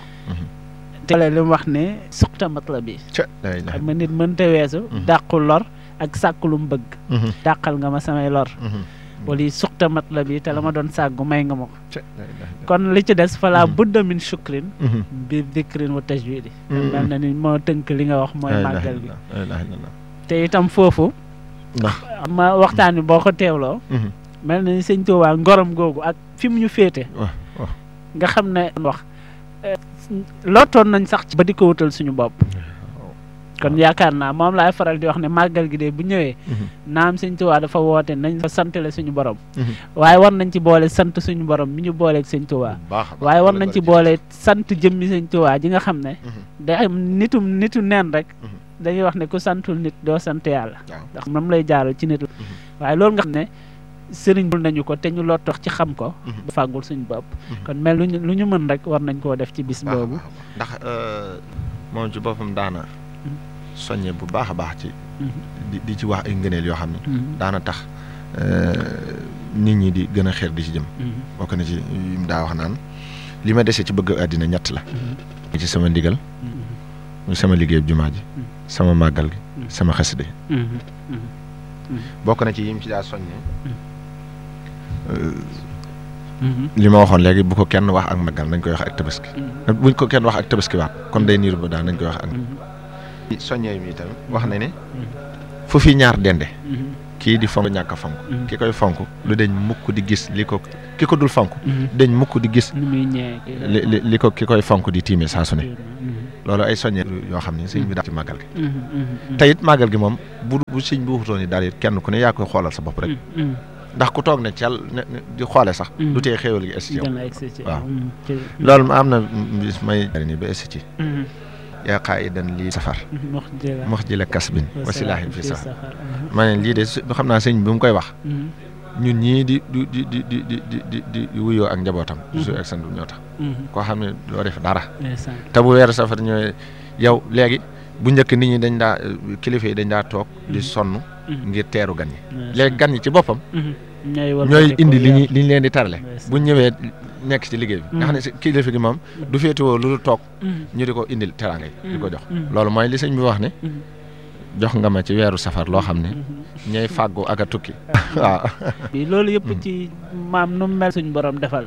te li mu wax ne suqta matla bi ca la ilaha xam nga nit mënta weesu Mhm. dàqu lor ak sàkku lu mu bëgg Mhm. dàqal nga ma samay lor Mhm. wala yi suqta matla bi te la ma doon sàggu may nga ma ko ca la ilaha kon li ci des fala Mhm. budda min shukrin Mhm. bi dikrin wa tajwidi Mhm. mel na ni moo tënk li nga wax mooy La ilaha màggal gi illallah, la ilaha illallah. te itam foofu ndax ma waxtaan bi boo ko teewloo Mhm. mel na ni sëñ Tuubaa ngorom googu ak fi mu ñu féete waaw waaw nga xam ne wax eh, lottoon nañ sax ci ba di ko wutal suñu bopp kon yaakaar naa moom laay faral di wax ne màggal gi de bu ñëwee Mhm. naam sëñ Tuubaa dafa woote nañ fa santale suñu borom Mhm. waaye war nañ ci boole sant suñu borom mi ñu booleeg sëñ Tuubaa bu baax a baax. waaye war Loolu nañ ci bari boole sant jëmmi sëñ Tuubaa ji nga xam ne Mhm. day am nitum nitu neen rek Mhm. dañuy wax ne ku santul nit doo sant yàlla waaw ndax moom lay jaaral ci nit la waaye loolu nga xam ne sëriñ bul nañu ko te ñu lottox ci xam ko Mhm. ba fàggul suñu bopp Mhm. kon mel lu ñu lu ñu mën rek war nañ koo def ci bis baax a boobu baax a baax. ndax euh, moom ci boppam daana soññe bu baax a baax ci Mhm. di di ci wax ay ngëneel yoo xam ne Mhm. daana tax euh, nit ñi di gën a xeer di ci jëm Mhm. bokk na ci yim daa wax naan li ma dese ci bëgg àddina ñett la Mhm. ci sama ndigal Mhm. muy sama liggéeyub jumaa ji Mhm. sama màggal gi Mhm. sama xaside Mhm. Mhm. bokk na ci yim ci daa soññe Mhm. li ma waxoon léegi bu ko kenn wax ak màggal nañ koy wax ak tabaski Mhm. buñ ko kenn wax ak tabaski waat kon day niir ba daal nañ koy wax ak Mhm. soññee mi itam wax na ne fu fi ñaar dende Mhm. kii di fonk ñàkk a fonk Mhm. ki koy fonk lu dañ mukk di gis li ko ki ko dul fonk Mhm. dañ mukk di gis ni muy ñëwee kii. li li li ko ki koy fonk di tiime saa su ne Mhm. loolu ay soññee yoo xam ne sëñ bi daal ci màggal gi Mhm. Mhm. te it màggal gi moom bu bu sëñ bi waxutoon ni daal it kenn ku ne yaa koy xoolal sa bopp rek Mhm. ndax ku toog ne cel ne ne di xoole sax Mhm. du tee xéewal gi essi ci yow gën a egsi ci waaw. Mhm. Ci- loolu ma am na bis may ni ba essi ci Mhm. yaa qaa'idan lii safar Mhm. Mox jëla. mox ji la kasbin Wa wasilaahin fi silaahin safar Mhm. ma ne lii de su- xam naa sëñ bi mu koy wax Mhm. ñun ñii di di di di di di di di di wuyoo ak njabootam. su ak sandu ñoo tax. Mhm. koo xam ne loo def dara. ndeysaan. te bu weeru safar ñëwee yow léegi bu njëkk nit ñi dañ daa kilifa yi dañ daa toog di sonn Mhm. ngir teeru gan ñi. ndeysaan. léegi gan ñi ci boppam Mhm. ñooy ñooy indi li ñu li ñu leen di tarale Ndeysaan. bu ñëwee nekk ci liggéey bi nga xam ne si kilifa gi moom du féetewoo lu dul toog ñu di ko indil teraanga yi di ko jox loolu mooy li sëñ bi wax ne jox nga ma ci weeru safar loo xam ne ñooy fàggu ak a tukki waaw bi loolu yëpp ci maam nu mu mel suñ borom defal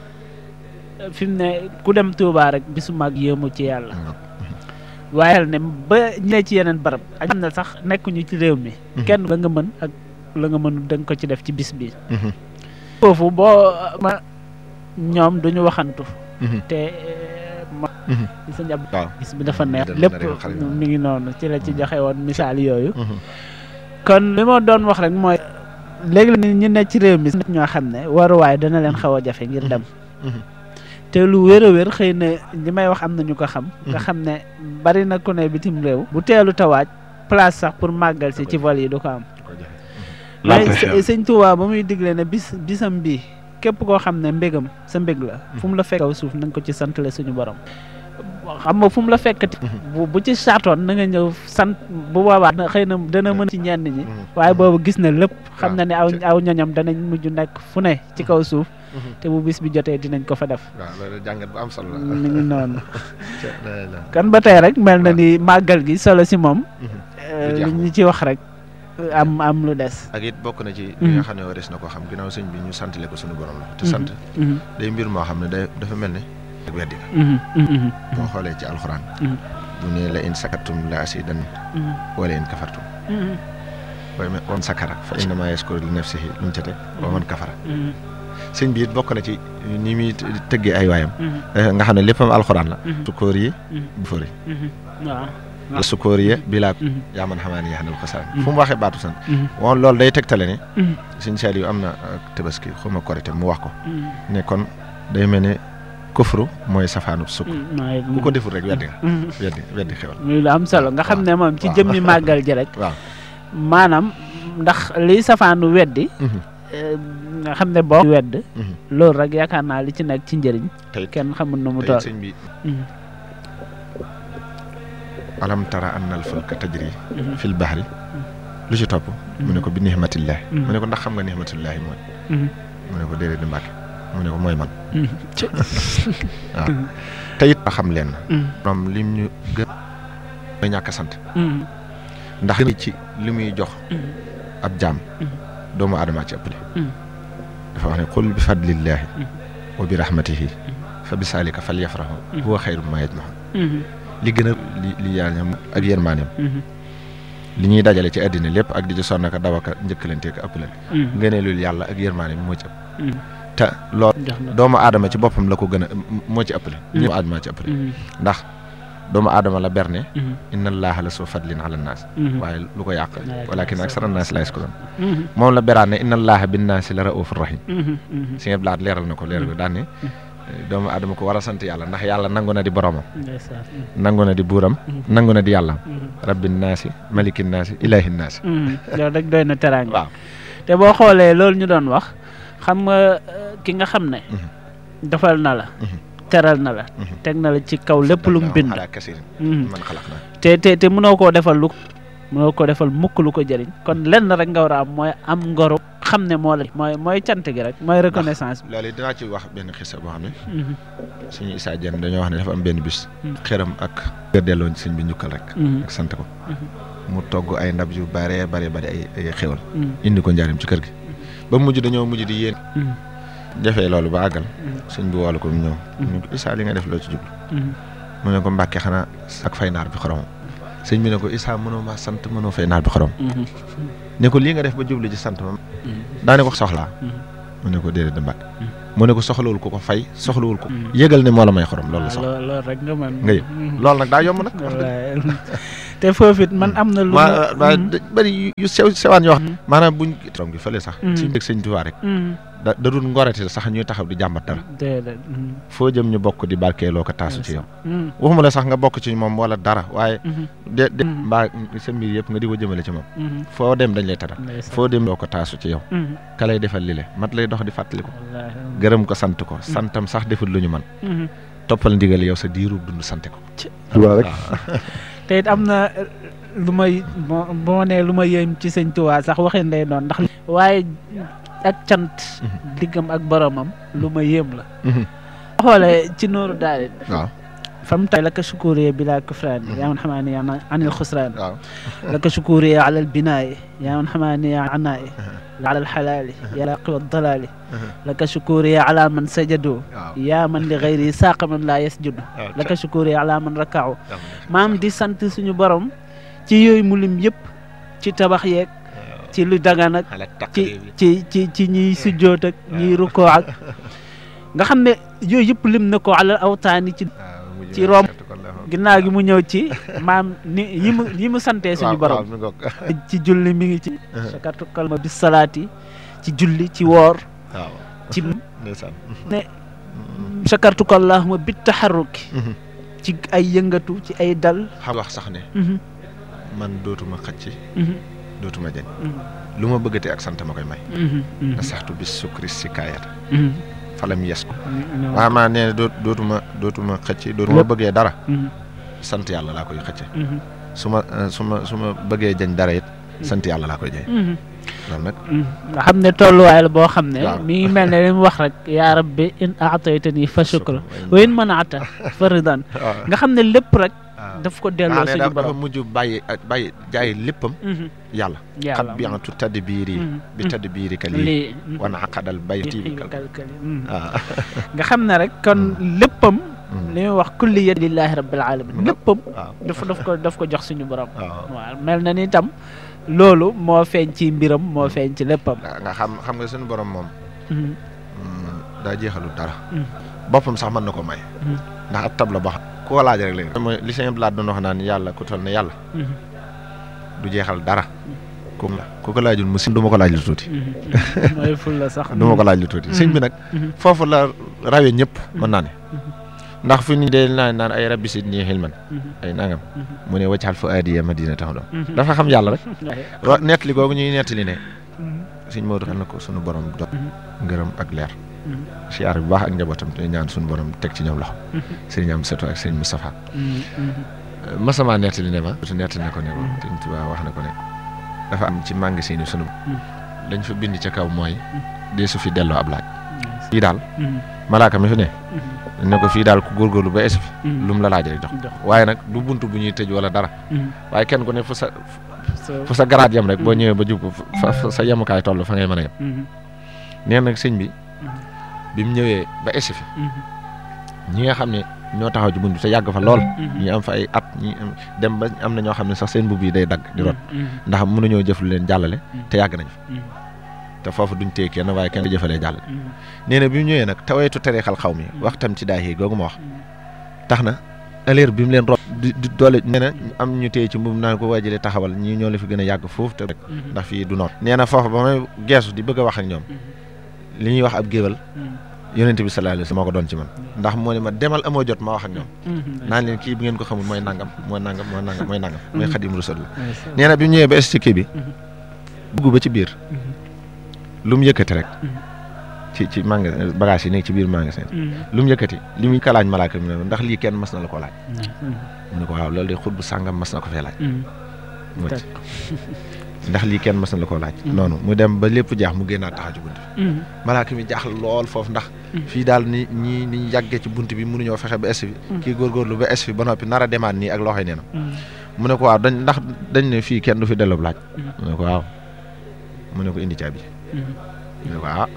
fi mu ne ku dem Touba rek bisu mag yéemu ci yàlla waaye xel ne ba ñu ne ci yeneen barab ak xam ne sax nekkuñu ci réew mi kenn la nga mën ak la nga mënul da nga ko ci def ci bis bi foofu boo ma ñoom duñu waxantu te ma ci sa njab waaw bis bi dafa neex Dana- lépp dana xarit. mi ngi noonu ci la ci joxe woon misaal yooyu kon li ma doon wax rek mooy léegi la ñu ne ci réew mi nit ñoo xam ne waruwaay dana leen xaw a jafe ngir dem te lu wér a wér xëy na li may wax am na ñu ko xam nga xam ne bari na ku ne bitim réew bu teelu tawaaj place sax pour màggal si ci vol yi du ko am waaye së- sëñ Tuubaa ba muy digle ne bis bisam bii képp koo xam ne mbégam sa mbég la fu mu la fekk kaw suuf na nga ko ci santale suñu borom xam nga fu mu la fekkati bu bu ci saatoon na nga ñëw sant bu boobaa na xëy na dana mën ci ñenn ñi waaye boobu gis na lépp xam na ne aw aw ñoñam danañ mujj nekk fu ne ci kaw suuf te bu bis bi jotee dinañ ko fa def waaw loolu jàngat bu am solo la mi ngi noonu la kan ba tey rek mel na ni màggal gi solo si moom eh, jeex li ñu ci wax rek am am lu des ak it bokk na ci li nga xam ne waris na ko xam ginnaaw sëñ bi ñu santale ko suñu borom la te sant Mhm, day mbir moo xam ne day dafa mel ne ak weddi la mhm, mhm, boo xoolee ci alxuraan Mhm. bu ne la in sakartum la asidan mhm, wala in kafartum mhm, waaye mais on sakara fa innama yaskuru li nafsihi lu mu ca teg wa man kafara mhm, sëñ bi it bokk na ci ni muy tëggee ay waayam mhm, eh, nga xam ne léppam alxuraan la Mhm. sukóor yi mhm, bu fëri mhm. waaw la sukóor yi bilaa Mhm, yaa man xamaa ni yaxanal ko saan Mhm. fu mu waxee baatu sant mhm, woon loolu day tegtale ne mhm, sëñ Saliou am na ak tabaski xuma korite mu wax ko mhm, ne kon day mel ne kufru mooy safaanu sukk mhm. waaye ku ko deful rek weddi nga Mhm. weddi weddi xewal muy lu am solo nga xam ne moom ci waaw. jëmmi màggal ji rek waaw maanaam ndax liy safaanu weddi Mhm. eh, nga xam ne boo wedd Mhm. loolu rek yaakaar naa li ci nekk ci njëriñ tey kenn xamul nu mu tey toll sëñ bi Mhm, alam tara anna al fulka tajri mhm, fil bahri lu ci topp mu ne ko bi nihmatillahi Mhm. mu ne ko ndax xam nga nihmatillahi mooy mhm, mu ne ko déedéet di mbàkke mu ne ko mooy man mhm. Ci- waaw te it a xam leen mhm, moom lim ñu gën mooy ñàkk a sant mhm, ndax ci li muy jox mhm, ab jaam Mhm. doomu aadama ci ëppale Mhm. dafa wax ne qul bi fadlillahi Mhm. wa bi rahmatihi fa bi saalika fal yafrahu Mhm. huwa xayru ma yajmaxun mhm, li gën a li li yaañam ak yërmaaneem mhm, li ñuy dajale ci àddina lépp ak di ci sonn ka daw ak njëkkalante ak ëppalante mhm, ngëneelul yàlla ak yërmaaneem moo ci ëpp mhm. te loolu jox na doomu aadama ci boppam la ko gën a moo ci ëppale ñëpp aadama ci ëppale Mhm, ndax doomu aadama la berne mhm, inna allaha la soo fadlin ala naas mhm, waaye lu ko yàq Walakin walakin aksara naas la yaskuruun mhm, moom la beraan ne inna allaha bin naasi la raufur rahim mhm, mhm. si ngeen blaat leeral na ko leeral ko daan ne doomu aadama ko war a sant yàlla ndax yàlla nangu na di boromam ndeysaan mhm, nangu na di buuram nangu na di yàlla mhm, rabbin naasi malikin naasi ilahin naasi mhm. loolu rek doy na teraanga waaw te boo xoolee loolu ñu doon wax xam nga eh, ki nga xam ne Mhm. defal na la Mhm. teral na la Mhm. teg na la ci kaw lépp lu mu bind ala kasirin Mhm. man xalaq naa te te te mënoo koo defal lu mënoo ko defal mukk lu ko jëriñ kon lenn rek nga war a am mooy am ngoro xam ne moo la mooy mooy cant gi rek mooy reconnaissance bi loolu dinaa ci wax benn xisa boo xam ne Mhm. suñu Issa Dieng dañoo wax ne dafa am benn bis Mhm. xëram ak nga delloo sëñ bi njukkal rek Mhm. ak sant ko Mhm. mu togg ay ndab yu bare bare bare ay ay xéwal Mhm. indi ko njaarim ci kër gi ba mujj dañoo mujj di yéen Mhm. defee loolu ba àggal Mhm. sëñ bi woolu ko mu ñëw Mhm. mu ne ko Issa li nga def loo ci jublu Mhm. mu ne ko mbàkke xanaa ak fay naar bi xoromam sëñ bi ne ko Issa mënoo ma sant mënoo fay naar bi xorom Mhm. ne ko lii nga def ba jublu ci sant ma Mhm. daane ko soxlaa Mhm. mu ne ko déedéet da mbàkke Mhm. mu ne ko soxlawul ko ko fay soxlawul ko Mhm. yëgal ne moo la may xorom loolu la waaw soxla loo- loolu rek nga mën nga yëg Mhm. loolu nag daa yomb nag wax dëgg wallaay te foofu it man am na lu ma ma- ma Mhm. bëri yu- yu sew sewaan yoo xam Mhm. maanaam buñ trom gi fële sax Mhm. suñ dëgg sëñ Tuubaa rek Mhm. da da dul ngorete sax ñuy taxaw di jàmbat dara déedéet Mhm. foo jëm ñu bokk di barkeeloo ko taasu ci yow Mhm. waxuma la sax nga bokk ci moom wala dara waaye Mhm. de de Mhm. mbaa sa mbir yëpp nga di ko jëmale ci moom Mhm. foo dem dañ lay taral ndeysaan. foo dem doo ko taasu ci yow Mhm. ka lay defal li le mat lay dox di fàttali ko wallaahi. gërëm ko sant ko santam sax deful lu ñu man Mhm. toppal ndigal yow sa diirub dund sante ko te it am na eh, lu may bo boo nee lu ma yéem ci sëñ Tuubaa sax waxin lay doon ndax waaye ak cant diggam ak boromam lu ma yéem la xoolee ci nooru daal waaw fam tay laka shukuriya bila kufraan yaa man xamaani anil xusraan waaw laka shukuriya ala albinaai yaa man xamaani anaai ala alxalaali yaa laqi waddalaali laka shukuriya ala man sajadu waaw yaa man li gayri saaqa man laa yasjudu laka shukuriya ala man rakaaw maam di sant suñu borom ci yooyu mu lim yëpp ci tabax yeeg ci lu dagan ak ci ci ci ci ñiy sujjoot ak ñiy rukkoo ak nga xam ne yooyu yëpp lim na ko alal awtaani ci ci rom ginnaaw gi mu ñëw ci maam ni yi mu yi mu santee suñu borom ci julli mi ngi ci sakartu kalma bis salaati ci julli ci woor waaw ci ndeysaan ne sakartu ko allahuma bit taxarruki ci ay yëngatu ci ay dal xam wax sax ne Mhm, man dootuma xëcc mhm, dootuma jañ mhm, lu ma bëggatee ak sant ma koy may mhm, mhm, na saxtu bis sukri si kaayata mhm. falam yes ko Mhm, waaw maa nee doot dootuma dootuma xëcc dootuma Lépp. bëggee dara mhm, sant yàlla laa koy xëcce mhm, su ma eh, su ma su ma bëggee jañ dara it sant yàlla laa koy jëy mhm. loolu nag nga xam ne tolluwaay la boo xam ne waaw. mi ngi mel ne li mu wax rek yaa rabbi in aataytani fa shukra wa in manaata fa ridan waaw nga xam ne lépp rek waaw daf ko delloo maa ne suñu dafa dafa borom mujj bàyyi ak bàyyi jaay léppam Mhm, yàlla yàlla xat bi antu tadd biiri Mhm, bi mhm. tadd biiri ka lii lii mhm. wana aqadal bayti bi kal kalkali mhm. waaw nga xam ne rek kon léppam Mhm. li muy wax kulliyat lillahi rabbil alamin léppam waaw dafa daf ko daf ko jox suñu borom waaw waaw mel na ni tam loolu moo feeñ ci mbiram moo feeñ ci léppam nga nga xam xam nga suñu borom moom Mhm, mm, daa jeexalul dara Mhm. boppam sax mën na ko may Mhm. ndax ab tab la boo xam ku ko laaj rek léegi mooy li sëñ Abdou Lahad doon wax naan yàlla ku toll ne yàlla mhm, du jeexal dara ku la ku ko laajul mu si du ma ko laaj lu tuuti mhm, mhm. mooy ful la sax du ma ko laaj lu tuuti sëñ bi nag Mhm, foofu la rawee ñëpp mën naa ne Mhm. ndax fi ni dee naan naan ay rabbi sidni xilman mhm, ay nangam mhm, mu ne waccaxal fa aadiya madina tax doom mhm. dafa xam yàlla rek Waaye, wa nettali googu ñuy nettali ne mhm, sëñ Maodo xel na ko sunu borom do ngërëm ak leer mhm, siyaar bu baax ak njabootam te ñaan sunu borom teg ci ñoom loxo mhm, sëriñ am seto ak sëriñ Moustapha mhm, mhm. masama nettali ne ma su nettali na ko ne ko sëriñ Tuubaa wax na ko ne dafa am ci magasin yi sunu lañ fa bind ca kaw mooy dee su fi delloo ab laaj fii daal Mhm, malaaka mi fi ne mhm, ne ko fii daal ku góorgóorlu ba es fi mhm. lu mu la laaj rek jox jox waaye nag du bunt bu ñuy tëj wala dara Mhm. waaye kenn ku ne fu sa So- fu sa garaat yem rek boo Mhm. ñëwee ba jub ko fa fa sa yemukaay toll fa ngay mën a yem Mhm, nee nag sëñ bi mhm, bi mu ñëwee ba es fi mhm, ñi nga xam ne ñoo taxaw ci bunt bi te yàgg fa lool mhm. ñi am fa ay at ñi am- dem ba am na ñoo xam ne sax seen mbubb yi day dagg di rot Mhm, ndax mënuñoo jëf lu leen jàllale te yàgg nañ fa mhm, te foofu duñ téye kenn waaye kenn di jëfalee jàllale mhm, nee na bi mu ñëwee nag taweetu tarixal xaw mi wax tam ci daay yi googu ma wax mhm. tax na aleer bi mu leen rot di di doole nee na am ñu téye ci mbubb naan ko waajale taxawal ñii ñoo la fi gën a yàgg foofu te rek Mhm, ndax fii du noonu nee na foofu ba may geesu di bëgg a wax ak ñoom mhm, li ñuy wax ab géwal mhm, yonente bi sallallahu alayhi wasallam moo ko doon ci man ndax moo ne ma demal amoo jot ma wax ak ñoom mhm. naan leen kii bi ngeen ko xamul mooy nangam mooy nangam mooy nangam mooy nangam mooy Mhm. xadim rasul la Ndeysaan. nee na bi mu ñëwee ba es ci kii bi Mhm. dugg ba ci biir Mhm, lu mu yëkkati rek Mhm. ci ci magasin bagage yi nekk ci biir magasin mhm. lu mu yëkkati li muy kalaaj malaaka mi ne ndax lii kenn mas na la ko laaj Mhm, mu ne ko waaw loolu de xut bu sàngam mas na ko fee laaj mhm. mu wàcc. Teg. ndax lii kenn mas na la ko laaj Mhm. noonu mu dem ba lépp jaax mu génnaat taxaw ci bunt bi Mhm, malaaka mi jaaxal lool foofu ndax Mhm. fii daal ni ñi ni ñu yàggee ci bunt bi mënuñoo fexe ba es fi kii góorgóorlu ba es fi ba noppi nar a demaat nii ak loxoy neenam mhm, mu ne ko waaw dañ ndax dañ ne fii kenn du fi delloo laaj Mhm. mu ne ko waaw mu ne ko indi caabi mhm, mu ne ko ah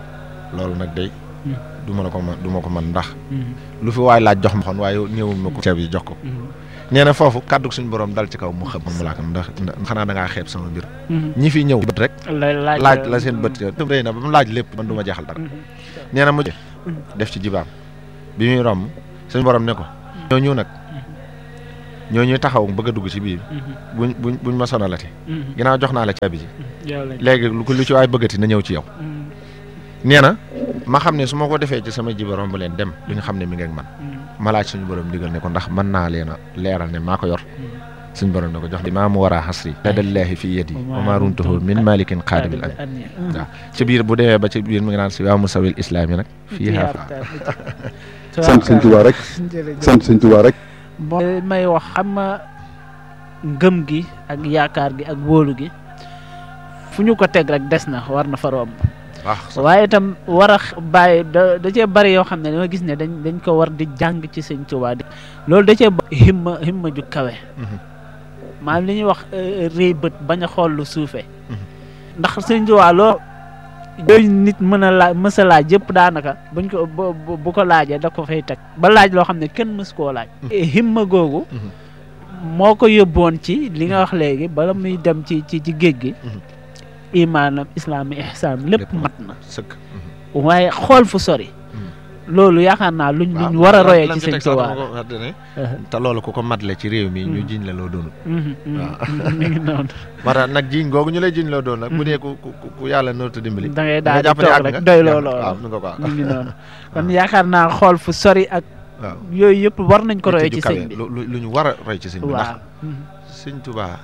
loolu nag day Mhm. du ma la ko man du ma ko man ndax mhm, lu fi waay laaj jox ma xon waaye ñëwul ma ko caabi jox ko mhm, nee na foofu kàddu suñu borom dal ci kaw mu xam mu laakam ndax ndax xanaa da ngaa xeeb sama mbir mhm. ñi fi ñëw bët rek lay laaj laaj la seen bët tam rëy na ba mu laaj lépp man du ma jeexal dara Mhm, nee na mu def ci jibaam bi muy romb suñu borom ne ko ñooñu nag ñooñu taxaw bëgg a dugg ci biir mhm, buñ buñ buñ ma sonalati mhm. ginnaaw jox naa la caabi ji Yow lañ- léegi lu ko lu ci waay bëggati na ñëw ci yow Mhm, nee na ma xam ne su ma ko defee ci sama jiba romb leen dem duñu xam ne mi ngi ak man mhm, ma laaj suñu borom digal ne ko ndax mën naa leen a leeral ne maa ko yor mhm. suñu borom ne ko jox maa mu war a xasri ladallaahi fi yadi wa maa runtuhu min malikin qaadibil am Anniya. waaw ci biir bu demee ba ci biir mi ngi naan si waa musawil islaam yi nag fii Fiihaa fa fa- sant sëñ Tuubaa rek Jërëjëf. sant sëñ Tuubaa rek mooy may wax xam nga ngëm gi ak yaakaar gi ak wóolu gi fu ñu ko teg rek des na war na fa romb baax waaye itam war a bàyyi da da cee bari yoo xam ne dama gis ne dañ dañ ko war di jàng ci sëñ Tuubaa di loolu da cee himma himma ju kawe maanaam li ñuy wax réy bët bañ a xool lu suufee ndax sëñ Tuubaa loo yooyu nit mën a laaj mës a laaj yëpp daanaka buñ ko bu ko laajee da ko fay teg ba laaj loo xam ne kenn mës koo laaj himma googu moo ko yóbboon ci li nga wax léegi bala muy dem ci ci ci géej gi imaanam islaam ihsaan lépp mat na sëkk waaye xool fu sori loolu yaakaar naa luñ luñ war a royee ci sëñ Tuubaa te loolu ku ko matle ci réew mi ñu jiñ la loo doonul waaw mi ngi noonu moo tax nag jiñ googu ñu lay jiñ loo doon nag bu dee ku ku yàlla nootu dimbali da ngay daal di toog rek doy loo loolu mi ngi noonu kon yaakaar naa xool fu sori ak waaw yooyu yëpp war nañ ko royee ci sëñ bi lu ñu war a roy ci sëñ bi ndax waaw sëñ Tuubaa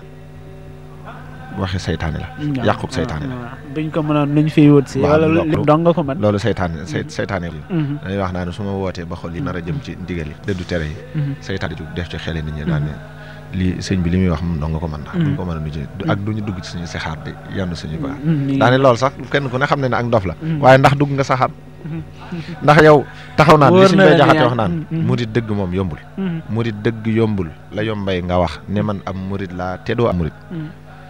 waxe saytaane la yàqub saytaane la buñ ko mënoon luñ fiy wut si waaw wala loolu- lépp dong nga ko mën loolu saytaane say saytaane la Mhm, dañuy wax naa ne su ma wootee ba xol yi nar a jëm ci ndigal yi dëddu tere yi mhm, saytaane ju def ci xele nit ñi daan ne lii sëñ bi li muy wax moom dong nga ko mën ndax duñ ko mën a nuyu ak duñu dugg ci suñu saxaar di yann suñu baax mhm, daane loolu sax kenn ku ne xam ne ne ak ndof la Mhm. waaye ndax dugg nga saxaar mhm, ndax yow taxaw naan li Wóor suñ na bay la ne jaxate yaa- wax naan Mhm. murit dëgg moom yombul mhm, murit dëgg yombul la yombay nga wax ne man am murit laa te doo am murit mhm,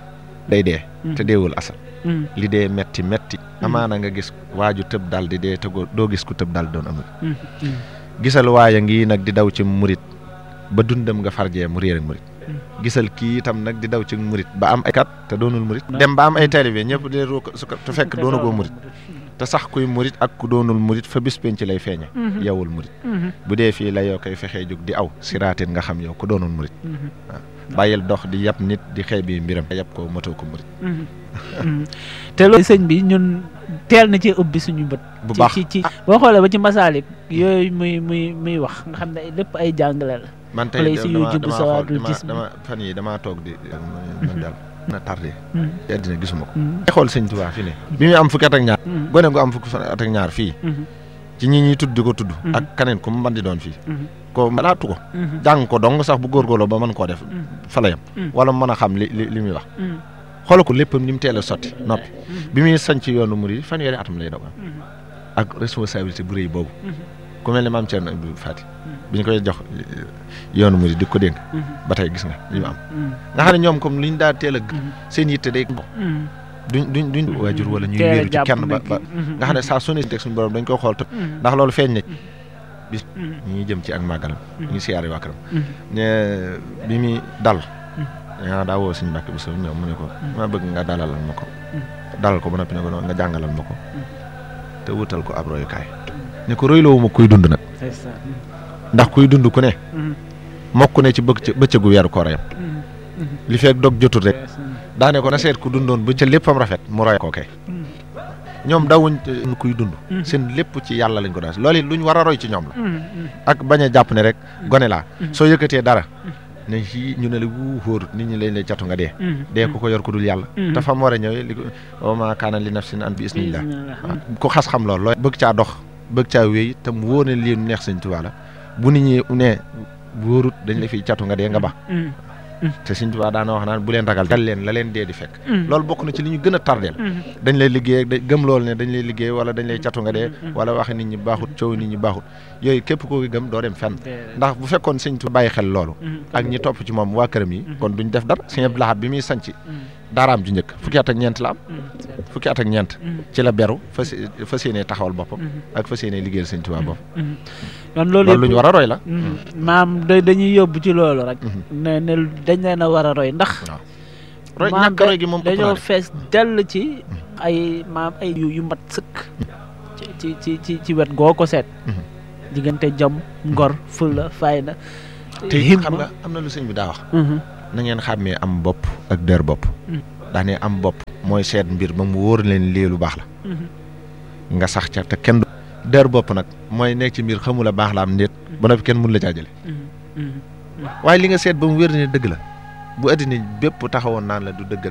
day dee Mhm. te deewul asal mhm, li dee metti metti amaana nga gis waaju tëb dal di dee te goo- doo gis ku tëb dal di doon am murit mhm, mhm. gisal waaya ngi nag di daw ci murit ba dundam nga farjee mu réer ak murit Mm. gisal kii itam nag di daw ci murit ba am ay kat te doonul murit Na- dem ba am ay taalibe ñëpp di ru su ko te fekk doonu goo murit te sax kuy murit ak ku doonul murit fa bis penc lay feeñe Mhm. yowul murit Mhm, bu dee fii la yow koy fexee jóg di aw siraatin nga xam yow ku doonul murit mhm, bàyyil dox di yab nit di xeeb yi mbiram yab ko matoo ko murit mhm, mhm. te loolu sëñ bi ñun teel na ci ubbi suñu bët bu ci baax ci ci boo xoolee ba ci masaalik yooyu muy muy muy wax nga xam ne lépp ay jàngale la man tey Place yu dama jubbu dama sawaadul xool dama jism. dama fan yi damaa toog di man daal na tardé Mhm, ci àddina gisuma ko mhm, ay xool sëñ Tuubaa fi ne bi muy am fukki at ak ñaar mhm, gone gu am fukki fan at ak ñaar fii mhm, ci ñi ñuy tudd di ko tudd Mhm. ak kaneen ku mu mën di doon fii mhm, ko malaatu ko mhm, jàng ko dong sax bu góorgóorloo ba mën koo def Mhm. fa la yem Mhm. wala mu mën a xam li li li muy wax mhm, xoolal ko léppam ni mu teel a sotti noppi mhm, bi muy sañ ci yoonu murid fanweeri atam lay doog am mhm, ak responsabilité bu rëy boobu mhm, ku mel ne maam Thierno Ibrahima Fati bi ñu koy jox yoonu murid di ko dénk mhm, ba tey gis nga li mu am mhm, nga xam ne ñoom comme li ñu daa teel a g- mhm, seen yitte day mhm. duñ duñ duñ waajur wala ñuy Teel a wéeru ci jàpp kenn ba nag ba mhm, nga xam ne saa su ne teg suñu borom dañ ko xool te mhm, ndax loolu feeñ na mhm, ñi jëm ci ak màggalam ñu ngi siyaare waa këram mhm, ne bi muy dal yaa daa woo suñu mbàkk bi so ñëw mu ne ko ma bëgg nga dalalal ma ko dalal ko ba noppi ne ko noonu nga jàngalal ma ko te wutal ko ab royukaay ne ko royloowu ma kuy dund nag ndeysaan, ndax kuy dund ku ne mhm, mokk ne ci bëgg bëccëgu weeru koor yam mhm, mhm. li feek dog jotul rek ndeysaan, daane ko na seet ku dundoon bu ca léppam rafet mu roy ko kay mhm, ñoom dawuñ eh, kuy dund Mhm. seen lépp ci yàlla lañ ko daal loolu it luñ war a roy ci ñoom la mhm, mhm. ak bañ a jàpp ne rek gone laa Mhm. soo yëkkatee dara ne fii ñu ne la wuu xóorut nit ñi lañ lay catu nga dee Mhm, dee ku ko yor ku dul yàlla Mhm. te fa mu war a ñëwee li ko wa maa kaana li nafsin an bi isnillah bismillah. ku xas xam loolu looy bëgg caa dox bëgg caa wéy te mu wóor ne lii nu neex sëñ Tuubaa la bu nit ñi ne wóorut dañ la fiy catu nga dee nga ba Mhm, te sëñ Tuubaa daana wax naan bu leen ragal dal leen la leen dee di fekk mhm, loolu bokk na ci li ñu gën a tardeel mhm, dañ lay liggéey da gëm loolu ne dañ lay liggéey wala dañ lay catu nga dee Mhm. wala waxe nit ñi baaxut coow nit ñi baaxut yooyu képp koo gëm doo dem fenn déedéet. ndax bu fekkoon sëñ Tuubaa bàyyi xel loolu Mhm, ak ñi topp ci moom waa këram yi kon duñ def dara sëñ Abdou Lahad bi muy sanc mhm, daaraam ju njëkk fukki at ak ñeent la am mhm, c'est- fukki at ak ñeent mhm, ci la beru fas fas yéenee taxawal boppam mhm, ak fas yéenee liggéeyal sëñ Tuubaa boppam mhm. kon loolu loolu lu ñu yëpp war a roy la Mhm. maam da- dañuy yóbbu ci loolu rek Mhm. ne ne dañ leen a war a roy ndax waaw roy maam ñàkk roy gi moom ëpp naa dañoo def. fees dell ci ay maam ay yu yu mat sëkk ci ci ci ci ci wet goo ko seet Mhm. diggante jom ngor fulla fayda te it himma xam nga am na lu sëñ bi daa wax Mhm. na ngeen xàmmee am bopp ak der bopp Mhm. daane am bopp mooy seet mbir ba mu wóor leen lii lu baax la Mhm. nga sax ca te kenn du der bopp nag mooy nekk ci mbir xamul a baax la am ndéet ba noppi kenn mun la caa jële Mhm. Mhm. waaye li nga seet ba mu wér ne dëgg la bu addina bépp taxawoon naan la du dëgg